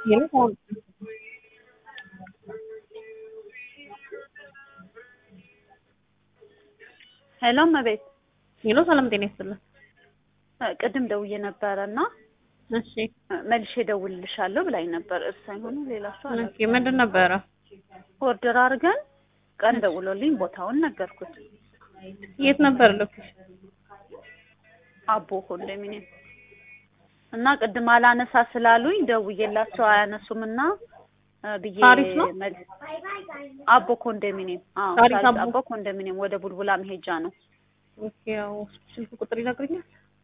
ሄሎ ሄሎ እመቤት ሄሎ ሰላም ጤና ይስጥልን። ቅድም ደውዬ ነበረ እና እሺ መልሼ እደውልልሻለሁ ብላኝ ነበር። እርሷ ይሆኑ ሌላ ሰው አለ ኦኬ ምንድን ነበረ? ኦርደር አድርገን ቀን ደውሎልኝ ቦታውን ነገርኩት። የት ነበር ሎኬሽን? አቦ ኮንዶሚኒየም እና ቅድም አላነሳ ስላሉኝ ደውዬላቸው አያነሱም እና እ ብዬ ሳሪስ ነው? መልስ አቦ ኮንዶሚኒየም አዎ ሳሪስ ሳሪስ አቦ። አቦ ኮንዶሚኒየም ወደ ቡልቡላ መሄጃ ነው። ኦኬ ያው ስልክ ቁጥር ይነግሩኛል?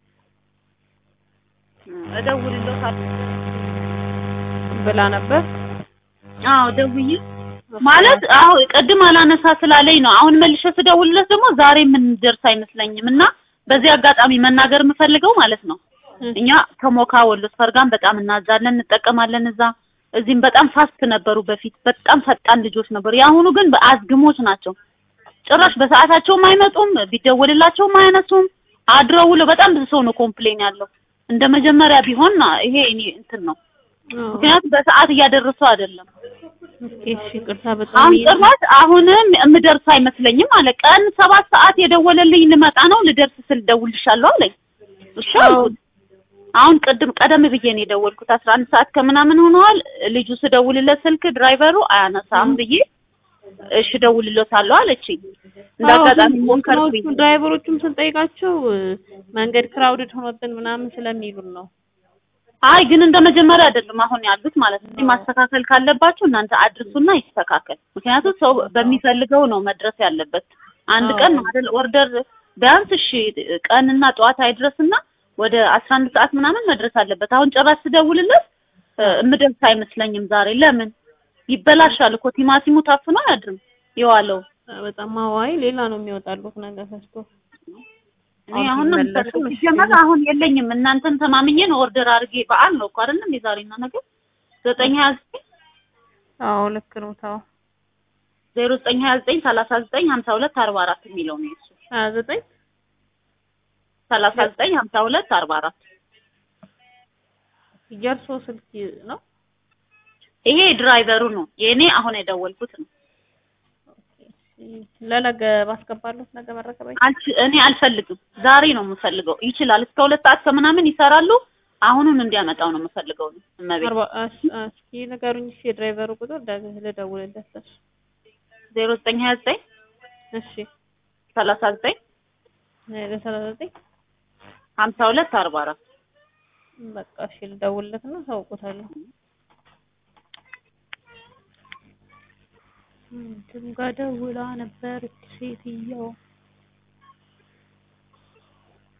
እደውልልዎታለሁ ብላ ነበር። አዎ ደውዬ ማለት አዎ ቅድም አላነሳ ስላለኝ ነው። አሁን መልሼ ስደውልለት ደግሞ ዛሬ የምንደርስ አይመስለኝም እና በዚህ አጋጣሚ መናገር የምፈልገው ማለት ነው እኛ ከሞካ ወሎ ስፈርጋን በጣም እናዛለን እንጠቀማለን። እዛ እዚህም በጣም ፋስት ነበሩ በፊት በጣም ፈጣን ልጆች ነበሩ። የአሁኑ ግን አዝግሞች ናቸው። ጭራሽ በሰዓታቸውም አይመጡም፣ ቢደወልላቸውም አያነሱም። አድረው ውለው በጣም ብዙ ሰው ነው ኮምፕሌን ያለው። እንደ መጀመሪያ ቢሆን ይሄ እኔ እንትን ነው። ምክንያቱም በሰዓት እያደረሱ አይደለም። ኦኬ እሺ ይቅርታ በጣም አሁን እየ- ጭራሽ አሁንም የምደርስ አይመስለኝም አለ። ቀን ሰባት ሰዓት የደወለልኝ ልመጣ ነው ልደርስ ስል ደውልሻለሁ አለኝ። እሺ አልኩት። አሁን ቅድም ቀደም ብዬ ነው የደወልኩት። አስራ አንድ ሰዓት ከምናምን ሆነዋል። ልጁ ስደውልለት ስልክ ድራይቨሩ አያነሳም ብዬ እሺ እደውልለታለሁ አለችኝ። እንደ አጋጣሚ ሞከርኩኝ። እንትኖቹ ድራይቨሮቹም ስንጠይቃቸው እ፣ መንገድ ክራውድድ ሆኖብን ምናምን ስለሚሉን ነው። አይ ግን እንደ መጀመሪያ አይደለም አሁን ያሉት ማለት ነው። ማስተካከል ካለባችሁ እናንተ አድርሱና ይስተካከል። ምክንያቱም ሰው በሚፈልገው ነው መድረስ ያለበት። አንድ አዎ። ቀን ነው አይደል ኦርደር ቢያንስ እሺ ቀንና ጠዋት አይድረስና ወደ አስራ አንድ ሰዓት ምናምን መድረስ አለበት። አሁን ጭራሽ ስደውልለት እ፣ እምደርስ አይመስለኝም ዛሬ። ለምን ይበላሻል እኮ ቲማቲሙ ታፍኖ አያድርም የዋለው። በጣም አዋይ ሌላ ነው የሚወጣሉት ነገር ፈስቶ እኔ አሁን ነው ሲመለሱ የምፈልገው። ምሽት ሲጀመር አሁን የለኝም። እናንተን ተማምኜ ነው ኦርደር አድርጌ በዓል ነው እኮ አይደለም የዛሬና ነገር ዘጠኝ ሀያ ዘጠኝ አዎ ልክ ነው። ታው ዜሮ ዘጠኝ ሀያ ዘጠኝ ሰላሳ ዘጠኝ ሀምሳ ሁለት አርባ አራት የሚለው ነው የእሱ ሀያ ዘጠኝ ሰላሳ ዘጠኝ ሀምሳ ሁለት አርባ አራት የእርሶ ስልክ ነው? ይሄ ድራይቨሩ ነው የእኔ አሁን የደወልኩት ነው። ለነገ ባስገባሉት ነገ መረከብ አይ አልች- እኔ አልፈልግም ዛሬ ነው የምፈልገው። ይችላል እስከ ሁለት ሰዓት ከምናምን ይሰራሉ። አሁኑን እንዲያመጣው ነው የምፈልገው ነው እመቤት አርባ እሺ፣ እስኪ ንገሩኝ እሺ የድራይቨሩ ቁጥር ዳግም ልደውልለት ለሱ ዜሮ ዘጠኝ ሀያ ዘጠኝ እሺ ሰላሳ ዘጠኝ ለሰላሳ ዘጠኝ ሀምሳ ሁለት አርባ አራት በቃ እሺ ልደውልለት እና ታውቁታለሁ እንትን ጋር ደውላ ነበር ሴትየው